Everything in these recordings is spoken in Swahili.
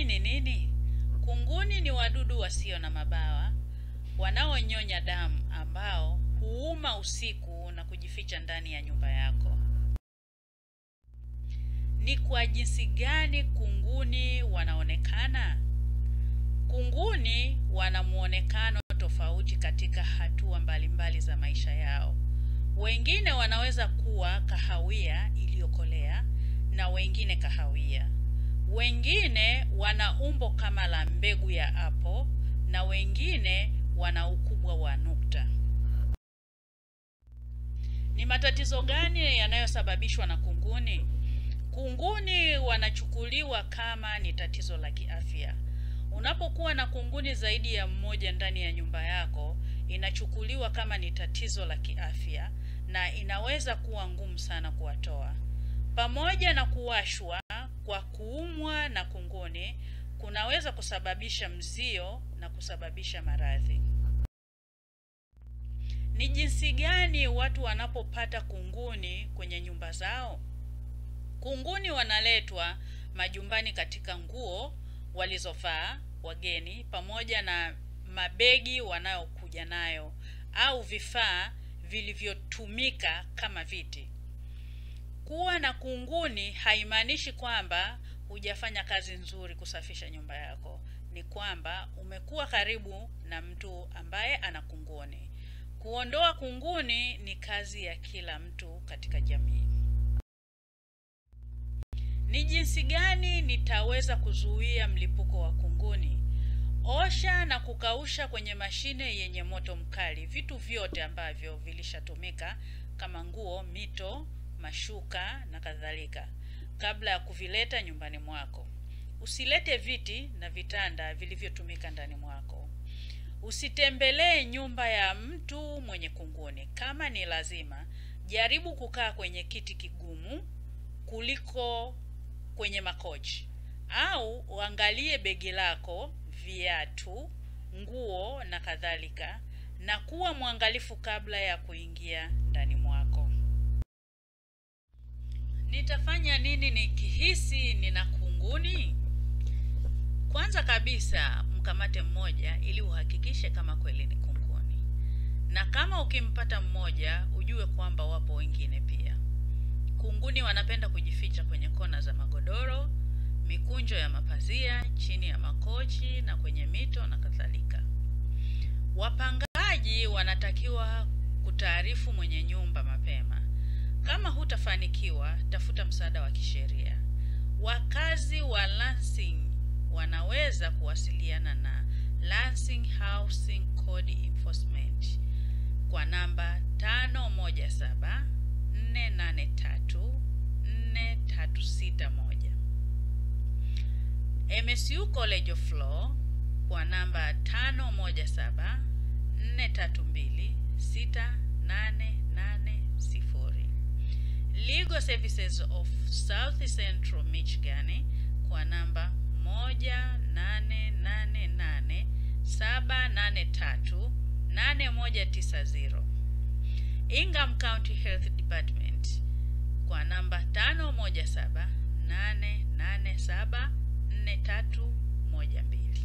ni nini? Kunguni ni wadudu wasio na mabawa wanaonyonya damu ambao huuma usiku na kujificha ndani ya nyumba yako. Ni kwa jinsi gani kunguni wanaonekana? Kunguni wana muonekano tofauti katika hatua mbalimbali za maisha yao. Wengine wanaweza kuwa kahawia iliyokolea na wengine kahawia. Wengine wana umbo kama la mbegu ya apo na wengine wana ukubwa wa nukta. Ni matatizo gani yanayosababishwa na kunguni? Kunguni wanachukuliwa kama ni tatizo la kiafya. Unapokuwa na kunguni zaidi ya mmoja ndani ya nyumba yako, inachukuliwa kama ni tatizo la kiafya na inaweza kuwa ngumu sana kuwatoa. Pamoja na kuwashwa kwa kuumwa na kunguni, kunaweza kusababisha mzio na kusababisha maradhi. Ni jinsi gani watu wanapopata kunguni kwenye nyumba zao? Kunguni wanaletwa majumbani katika nguo walizovaa wageni pamoja na mabegi wanayokuja nayo au vifaa vilivyotumika kama viti. Kuwa na kunguni haimaanishi kwamba hujafanya kazi nzuri kusafisha nyumba yako. Ni kwamba umekuwa karibu na mtu ambaye ana kunguni. Kuondoa kunguni ni kazi ya kila mtu katika jamii. Ni jinsi gani nitaweza kuzuia mlipuko wa kunguni? Osha na kukausha kwenye mashine yenye moto mkali vitu vyote ambavyo vilishatumika kama nguo, mito, mashuka na kadhalika kabla ya kuvileta nyumbani mwako. Usilete viti na vitanda vilivyotumika ndani mwako. Usitembelee nyumba ya mtu mwenye kunguni. Kama ni lazima, jaribu kukaa kwenye kiti kigumu kuliko kwenye makochi, au uangalie begi lako, viatu, nguo na kadhalika, na kuwa mwangalifu kabla ya kuingia ndani mwako. Nitafanya nini nikihisi nina kunguni? Kwanza kabisa, mkamate mmoja ili uhakikishe kama kweli ni kunguni, na kama ukimpata mmoja, ujue kwamba wapo wengine pia. Kunguni wanapenda kujificha kwenye kona za magodoro, mikunjo ya mapazia, chini ya makochi na kwenye mito na kadhalika. Wapangaji wanatakiwa kutaarifu mwenye nyumba mapema. Kama hutafanikiwa, tafuta msaada wa kisheria. Wakazi wa Lansing wanaweza kuwasiliana na Lansing Housing Code Enforcement kwa namba 517 483 4361. MSU College of Law kwa namba 517 432 6880. Legal Services of South Central Michigan kwa namba 1888 783 8190. Ingham County Health Department kwa namba 517 887 4312.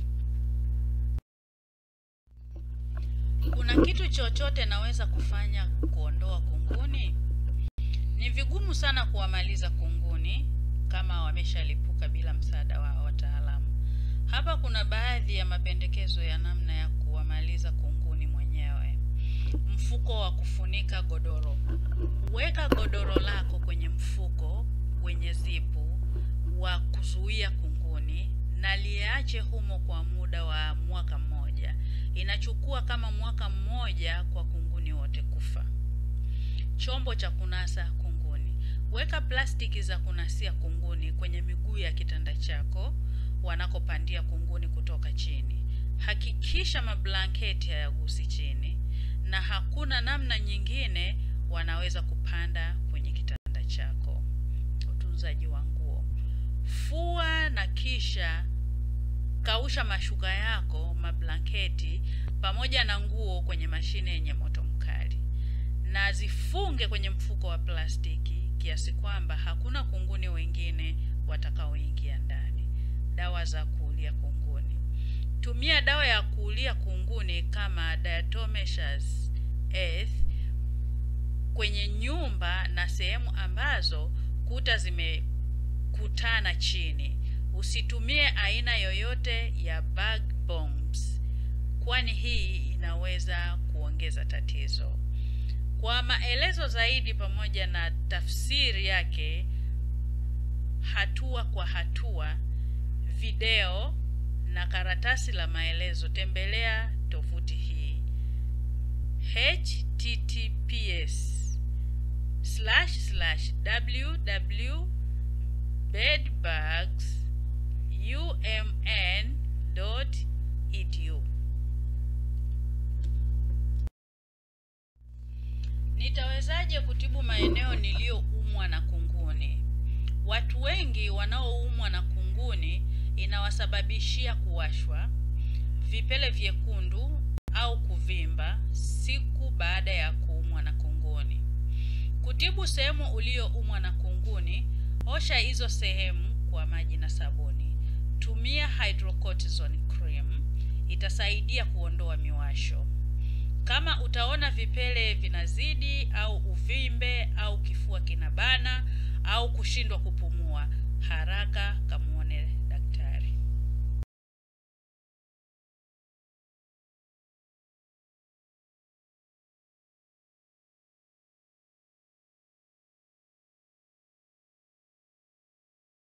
Kuna kitu chochote naweza kufanya kuondoa kunguni? Ni vigumu sana kuwamaliza kunguni kama wameshalipuka bila msaada wa wataalamu. Hapa kuna baadhi ya mapendekezo ya namna ya kuwamaliza kunguni mwenyewe. Mfuko wa kufunika godoro. Weka godoro lako kwenye mfuko wenye zipu wa kuzuia kunguni na liache humo kwa muda wa mwaka mmoja. Inachukua kama mwaka mmoja kwa kunguni wote kufa. Chombo cha kunasa kunguni. Weka plastiki za kunasia kunguni kwenye miguu ya kitanda chako wanakopandia kunguni kutoka chini. Hakikisha mablanketi hayagusi chini na hakuna namna nyingine wanaweza kupanda kwenye kitanda chako. Utunzaji wa nguo. Fua na kisha kausha mashuka yako, mablanketi pamoja na nguo kwenye mashine yenye moto mkali, na zifunge kwenye mfuko wa plastiki kiasi kwamba hakuna kunguni wengine watakaoingia ndani. dawa za kuulia kunguni. Tumia dawa ya kuulia kunguni kama diatomaceous earth kwenye nyumba na sehemu ambazo kuta zimekutana chini. Usitumie aina yoyote ya bug bombs, kwani hii inaweza kuongeza tatizo. Kwa maelezo zaidi pamoja na tafsiri yake hatua kwa hatua, video na karatasi la maelezo, tembelea tovuti hii https slash slash www bedbugs umn dot edu. Nitawezaje kutibu maeneo niliyoumwa na kunguni? Watu wengi wanaoumwa na kunguni inawasababishia kuwashwa, vipele vyekundu au kuvimba siku baada ya kuumwa na kunguni. Kutibu sehemu uliyoumwa na kunguni, osha hizo sehemu kwa maji na sabuni. Tumia hydrocortisone cream, itasaidia kuondoa miwasho. Kama utaona vipele vinazidi au uvimbe au kifua kinabana au kushindwa kupumua, haraka kamu